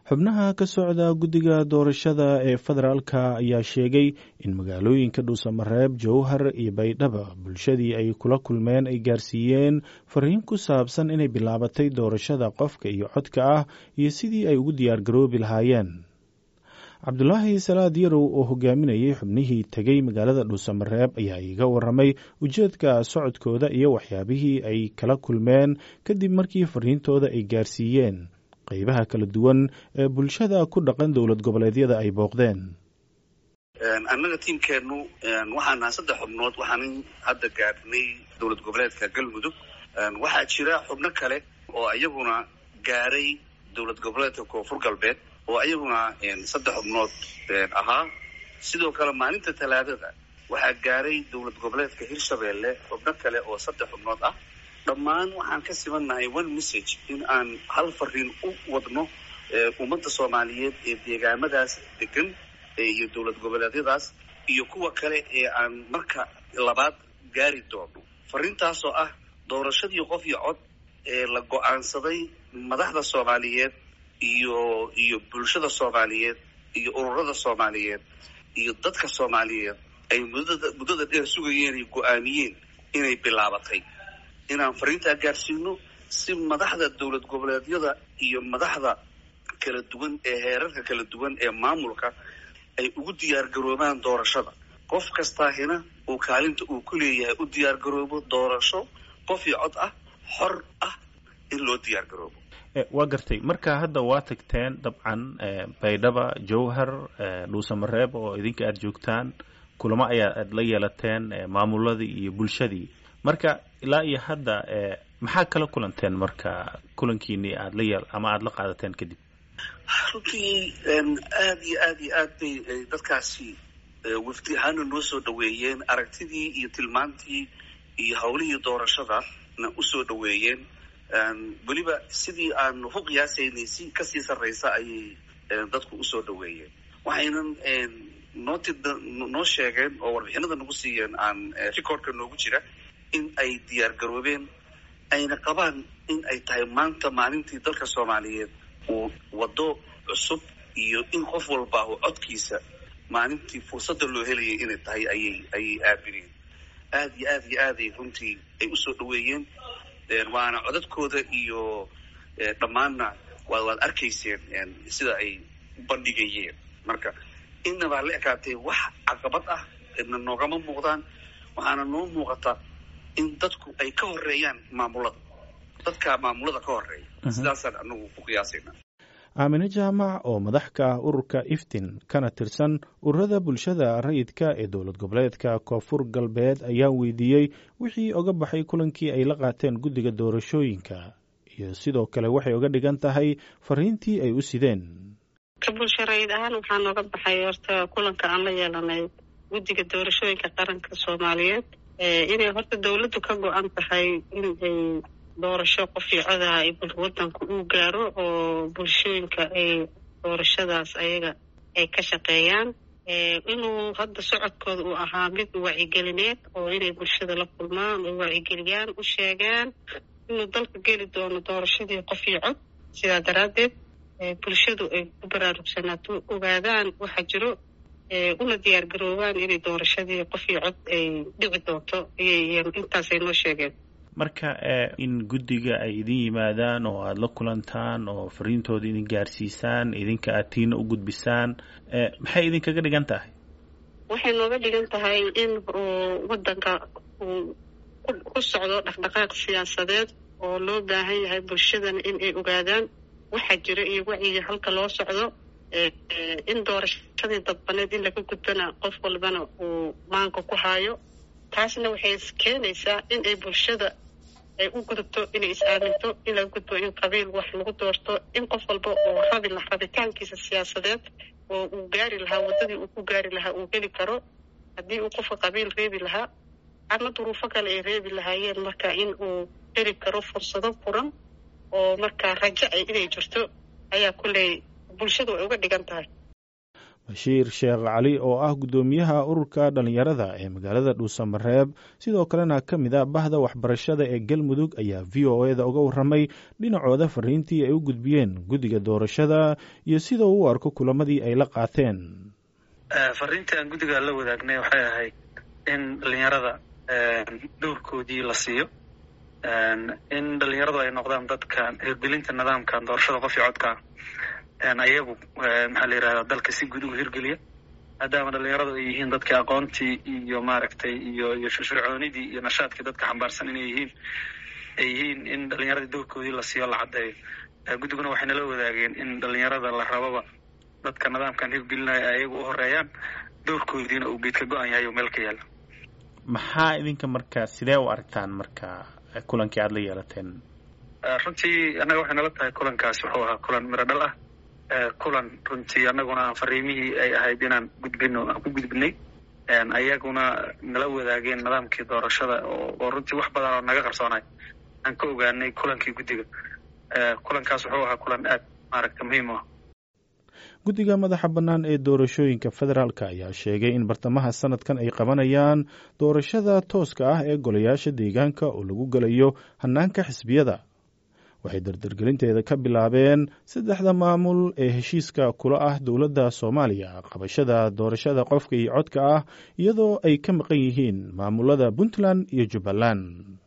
xubnaha ka socda guddiga doorashada ee federaalka ayaa sheegay in magaalooyinka dhuusamareeb jowhar iyo baydhaba bulshadii ay kula kulmeen ay gaarsiiyeen fariin ku saabsan inay bilaabatay doorashada qofka iyo codka ah iyo sidii ay ugu diyaar garoobi lahaayeen cabdulaahi salaad yarow oo hogaaminayay xubnihii tegey magaalada dhuusamareeb ayaa iiga waramay ujeedka socodkooda iyo waxyaabihii ay kala kulmeen kadib markii fariintooda ay gaarsiiyeen qaybaha kala duwan ee bulshada ku dhaqan dowlad goboleedyada ay booqdeen annaga tiimkeennu waxaan nahay saddex xubnood waxaanan hadda gaadhnay dowlad goboleedka galmudug waxaa jira xubno kale oo iyaguna gaaray dowlad goboleedka koonfur galbeed oo iyaguna saddex xubnood ahaa sidoo kale maalinta talaadada waxaa gaaray dowlad goboleedka hirshabeelle xubno kale oo saddex xubnood ah dhammaan waxaan ka sibannahay one message in aan hal fariin u wadno ummadda soomaaliyeed ee deegaamadaas degan iyo dowlad goboleedyadaas iyo kuwa kale ee aan marka labaad gaari doono fariintaasoo ah doorashadii qof iyo cod ee la go-aansaday madaxda soomaaliyeed iyo iyo bulshada soomaaliyeed iyo ururada soomaaliyeed iyo dadka soomaaliyeed ay muddada muddada dheer sugayeen ay go-aamiyeen inay bilaabatay inaan fariintaa gaarsiino si madaxda dowlad goboleedyada iyo madaxda kala duwan ee heerarka kala duwan ee maamulka ay ugu diyaar garoobaan doorashada qof kastaahina uu kaalinta uu ku leeyahay u diyaar garoobo doorasho qof iyo cod ah xor ah in loo diyaar garoobo waa gartay marka hadda waa tagteen dabcan baydhaba jowhar dhuusamareeb oo idinka aada joogtaan kulamo ayaa aad la yeelateen maamuladii iyo bulshadii marka ilaa iyo hadda maxaa kala kulanteen marka kulankiini aad la yeel ama aada la qaadateen kadib runtii aada iyo aad iyo aad bay dadkaasi wafdi ahaana noo soo dhaweeyeen aragtidii iyo tilmaantii iyo hawlihii doorashadana usoo dhaweeyeen weliba sidii aan ku qiyaasaynay si kasii sarraysa ayay dadku usoo dhaweeyeen waxaynan noo ti noo sheegeen oo warbixinada nagu siiyeen aan recordka noogu jira in ay diyaar garoobeen ayna qabaan in ay tahay maanta maalintii dalka soomaaliyeed uu waddo cusub iyo in qof walba uu codkiisa maalintii fursadda loo helayay inay tahay ayay ayay aamineen aada iyo aad iyo aaday runtii ay usoo dhaweeyeen waana codadkooda iyo dhammaanna waa waad arkayseen sida ay u bandhigayeen marka innabaa la ekaatay wax caqabad ah na noogama muuqdaan waxaana noo muuqata in dadku ay ka horeeyaan maamulada dadka maamulada ka horeeya sidaasaan anagu ku qiyaasayna aamine jaamac oo madax ka ah ururka iftin kana tirsan ururada bulshada rayidka ee dowlad goboleedka koonfur galbeed ayaa weydiiyey wixii oga baxay kulankii ay la qaateen guddiga doorashooyinka iyo sidoo kale waxay oga dhigan tahay fariintii ay u sideen ka bulsho rayid ahaan waxaa nooga baxay horta kulanka aan la yeelanay guddiga doorashooyinka qaranka soomaaliyeed inay horta dowladdu ka go-an tahay in ay doorasho qofii codaha ay wadanku uu gaaro oo bulshooyinka ay doorashadaas ayaga ay ka shaqeeyaan inuu hadda socodkooda uu ahaa mid wacigelineed oo inay bulshada la kulmaan oo wacigeliyaan u sheegaan inuu dalka geli doono doorashadii qofii cod sidaa daraaddeed bulshadu ay ku baraarugsanaato ogaadaan waxaa jiro una diyaar garoobaan inay doorashadii qofii cod ay dhici doonto intaasay noo sheegeen marka in guddiga ay idin yimaadaan oo aada la kulantaan oo fariintooda idin gaarsiisaan idinka aad tiina u gudbisaan maxay idinkaga dhigan tahay waxay nooga dhigan tahay in waddanka uu ku socdo dhaqdhaqaaq siyaasadeed oo loo baahan yahay bulshadana in ay ogaadaan waxaa jira iyo wacyiga halka loo socdo in doorashadii dadbaneed in laga gudbana qof walbana uu maanka ku haayo taasna waxay keenaysaa in ay bulshada ay u gudubto inay is-aaminto in laga gudbo in qabiil wax lagu doorto in qof walba uu rabi la rabitaankiisa siyaasadeed oo uu gaari lahaa waddadii uu ku gaari lahaa uu heli karo haddii uu qofka qabiil reebi lahaa ama duruufo kale ay reebi lahaayeen marka in uu heli karo fursado furan oo markaa rajo ay inay jirto ayaa kulley bulshadu ay uga dhigan tahay bashiir sheekh cali oo ah guddoomiyaha ururka dhallinyarada ee magaalada dhuusamareeb sidoo kalena ka mid a bahda waxbarashada ee galmudug ayaa v o eda uga warramay dhinacooda fariintii ay u gudbiyeen guddiga doorashada iyo sida uu u arko kulamadii ay la qaateen fariintii aan guddiga la wadaagnay waxay ahayd in dhallinyarada dowrkoodii la siiyo in dhallinyaradu ay noqdaan dadka hirgelinta nidaamkan doorashada qof iyo codka ayagu maxaa la yidhahdaa dalka si guud ugu hirgeliya maadaama dhallinyaradu ay yihiin dadkii aqoontii iyo maaragtay iyo iyo firfircoonidii iyo nashaadkii dadka xambaarsan inay yihiin ay yihiin in dhallinyaradii dowrkoodii la siiyo la caddeeyo guddiguna waxay nala wadaageen in dhallinyarada la rababa dadka nidaamkan hirgelinaya ayagu u horeeyaan dowrkoodiina uu geedka go-an yahay oo meel ka yaala maxaa idinka marka sidee u aragtaan marka kulankii aada la yeelateen runtii annaga waxay nala tahay kulankaasi wuxuu ahaa kulan miro dhal ah kulan runtii annaguna aan fariimihii ay ahayd inaan gudbino aan ku gudbinay ayaguna nala wadaageen nidaamkii doorashada oo runtii wax badan oo naga qarsoonay aan ka ogaanay kulankii guddiga kulankaas wuxuu ahaa kulan aad maaragta muhiim u ah guddiga madaxa bannaan ee doorashooyinka federaalk ayaa sheegay in bartamaha sanadkan ay qabanayaan doorashada tooska ah ee golayaasha deegaanka oo lagu gelayo hannaanka xisbiyada waxay dardargelinteeda ka bilaabeen saddexda maamul ee heshiiska kula ah dowladda soomaaliya qabashada doorashada qofka iyo codka ah iyadoo ay ka maqan yihiin maamulada puntland iyo jubbaland